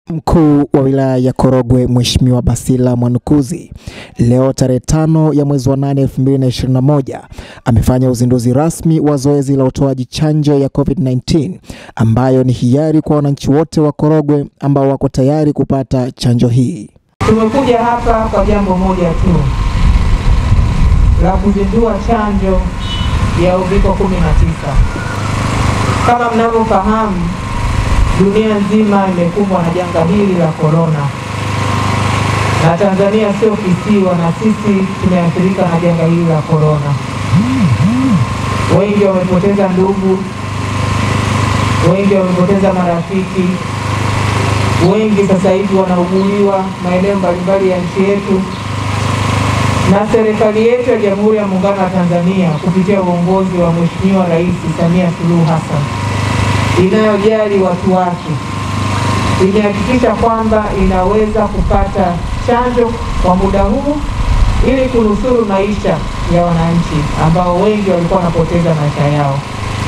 Mkuu wa wilaya ya Korogwe Mheshimiwa Basila Mwanukuzi leo tarehe tano ya mwezi wa nane 2021 amefanya uzinduzi rasmi wa zoezi la utoaji chanjo ya COVID-19 ambayo ni hiari kwa wananchi wote wa Korogwe ambao wako tayari kupata chanjo hii. Tumekuja hapa kwa jambo moja tu la kuzindua chanjo ya uviko 19. Kama mnavyofahamu, dunia nzima imekumbwa na janga hili la korona, na Tanzania sio kisiwa, na sisi tumeathirika na janga hili la korona. Wengi wamepoteza ndugu, wengi wamepoteza marafiki, wengi sasa hivi wanauguliwa maeneo mbalimbali ya nchi yetu, na serikali yetu ya Jamhuri ya Muungano wa Tanzania kupitia uongozi wa Mheshimiwa Rais Samia Suluhu Hassan inayojali watu wake imehakikisha kwamba inaweza kupata chanjo kwa muda huu ili kunusuru maisha ya wananchi ambao wengi walikuwa wanapoteza maisha yao.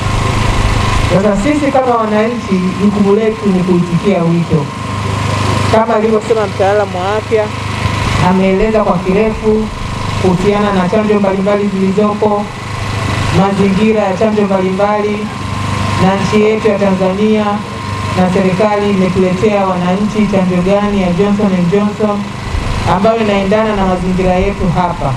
Sasa sisi kama wananchi, jukumu letu ni kuitikia wito kama alivyosema mtaalamu wa afya, ameeleza kwa kirefu kuhusiana na chanjo mbalimbali zilizopo, mazingira ya chanjo mbalimbali na nchi yetu ya Tanzania na serikali imetuletea wananchi chanjo gani ya Johnson and Johnson ambayo inaendana na mazingira yetu hapa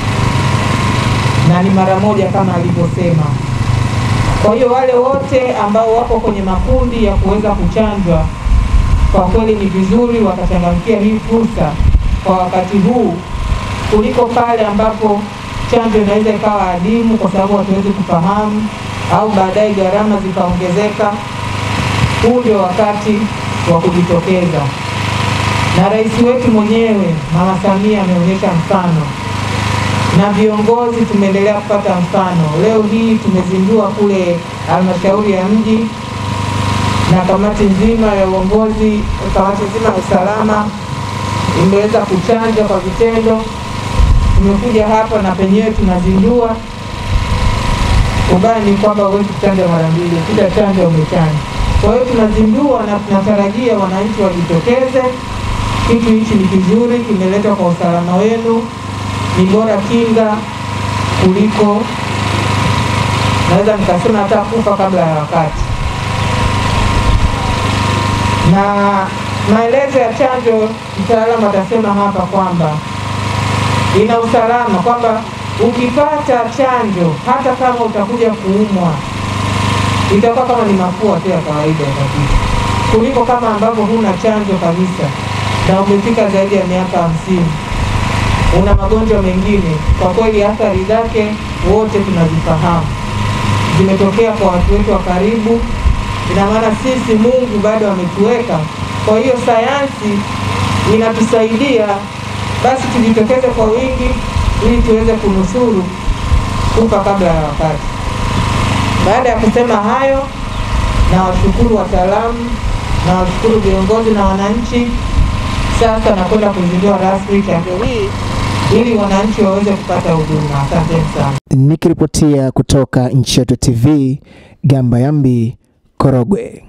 na ni mara moja kama alivyosema. Kwa hiyo wale wote ambao wako kwenye makundi ya kuweza kuchanjwa, kwa kweli ni vizuri wakachangamkia hii fursa kwa wakati huu kuliko pale ambapo chanjo inaweza ikawa adimu kwa sababu hatuwezi kufahamu au baadaye gharama zikaongezeka. Huu ndio wakati wa kujitokeza, na rais wetu mwenyewe Mama Samia ameonyesha mfano na viongozi tumeendelea kupata mfano. Leo hii tumezindua kule halmashauri ya mji na kamati nzima ya uongozi, kamati nzima ya usalama imeweza kuchanja kwa vitendo. Tumekuja hapa na penyewe tunazindua ubaya ni kwamba huwezi kuchanja mara mbili, kila chanjo umechanja. Kwa hiyo tunazindua na tunatarajia wananchi wajitokeze. Kitu hichi ni kizuri, kimeletwa kwa usalama wenu. Ni bora kinga kuliko, naweza nikasema hata kufa kabla ya wakati. Na maelezo ya chanjo, mtaalamu atasema hapa kwamba ina usalama kwamba ukipata chanjo hata kama utakuja kuumwa itakuwa kama ni mafua tu ya kawaida kabisa, kuliko kama ambavyo huna chanjo kabisa na umefika zaidi ya miaka hamsini, una magonjwa mengine. Kwa kweli athari zake wote tunazifahamu, zimetokea kwa watu wetu wa karibu. Ina maana sisi Mungu bado ametuweka. Kwa hiyo sayansi inatusaidia, basi tujitokeze kwa wingi ili tuweze kunusuru kufa kabla ya wakati. Baada ya kusema hayo, na washukuru wataalamu na washukuru viongozi na wananchi. Sasa nakwenda kuzindua rasmi chanjo hii ili wananchi waweze kupata huduma. Asanteni sana. Nikiripotia kutoka Nchi Yetu TV, Gamba Yambi, Korogwe.